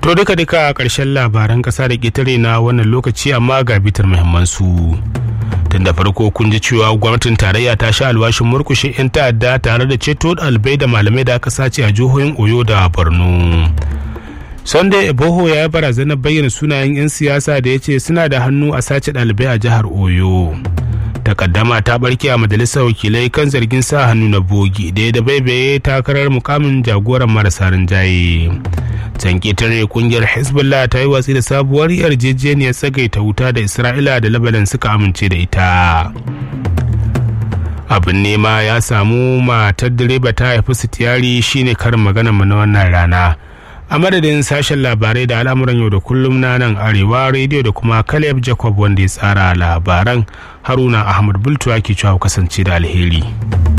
To duka duka a ƙarshen labaran ƙasa da ƙetare na wannan lokaci amma ga bitar muhimmansu. Tun da farko kun ji cewa gwamnatin tarayya ta sha alwashin murkushe 'yan ta'adda tare da ceto ɗalibai da malamai da aka sace a jihohin Oyo da Borno. Sunday Eboho ya yi barazanar bayyana sunayen 'yan siyasa da ya ce suna da hannu a sace ɗalibai a jihar Oyo. takaddama ta barke a majalisar wakilai kan zargin sa hannu na bogi da ya da baibaye takarar mukamin jagoran marasa rinjaye can ketare kungiyar hezbollah ta yi watsi da sabuwar yarjejeniyar tsagaita wuta da isra'ila da labanan suka amince da ita abin nema ya samu matar direba ta haifi sitiyari shine karin magana mu na wannan rana a madadin sashen labarai da al'amuran yau da kullum na nan arewa rediyo da kuma caleb jacob wanda ya tsara labaran haruna ahmad bultuwa ke cewa kasance da alheri